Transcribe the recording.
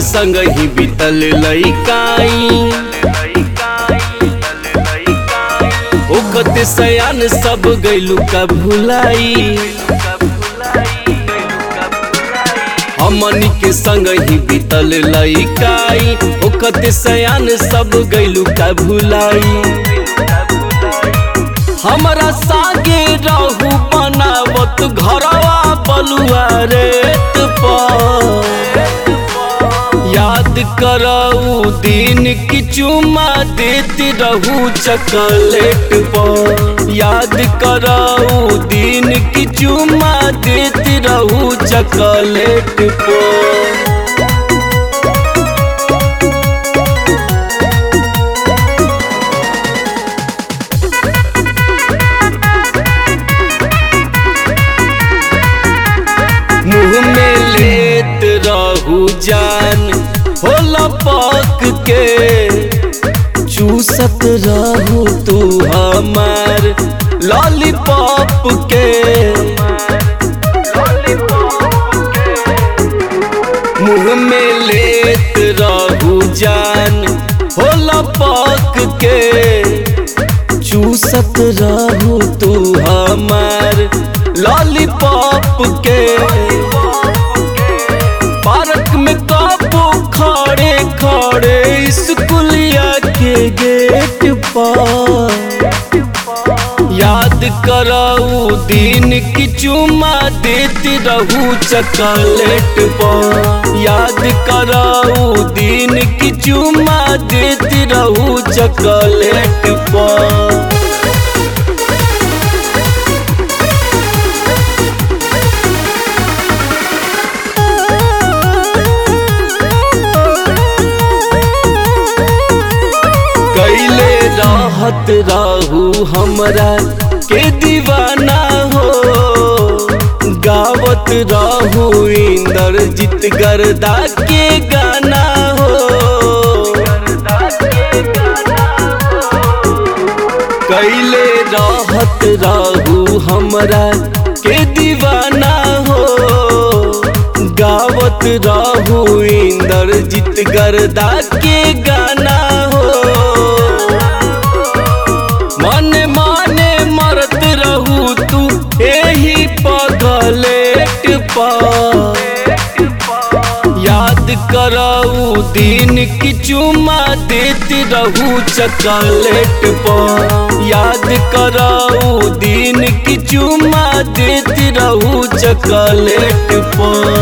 संग ही बीतल लइकाई ओकत सयान सब गैलू का भुलाई हमनी के संग ही बीतल लइकाई ओकत सयान सब गैलू का भुलाई हमरा सागे रहू बनावत घरवा बलुआ रेत पर याद करऊ दिन की चुमा देती रहू चकलेट पर याद करऊ दिन की चुमा देती रहू चकलेट पर मुँह में लेत रहू जान होला पक के चूसत रहू तू हमार लॉलीपॉप के मुँह में लेत रहू जान होला पक के चूसत रहू तू हमार लॉलीपॉप के पार्क में काबू खड़े खड़े स्कूलिया के गेट पर याद करऊ दिन की चुमा देती रहू चकलेट पर याद करऊ दिन की चुमा देती रहू चकलेट पर कैले रहत रहू हमरा के दीवाना हो गावत रहू इंद्रजीत गर्दा के गाना हो कैले रहत रहू हमरा के दीवाना हो गावत रहू इंद्रजीत गर्दा के गाना हो मन माने मरत रहू तू एही पगलेट पर याद करऊ दिन की चुमा देती रहू चकलेट पर याद करऊ दिन की चुमा देती रहू चकलेट पर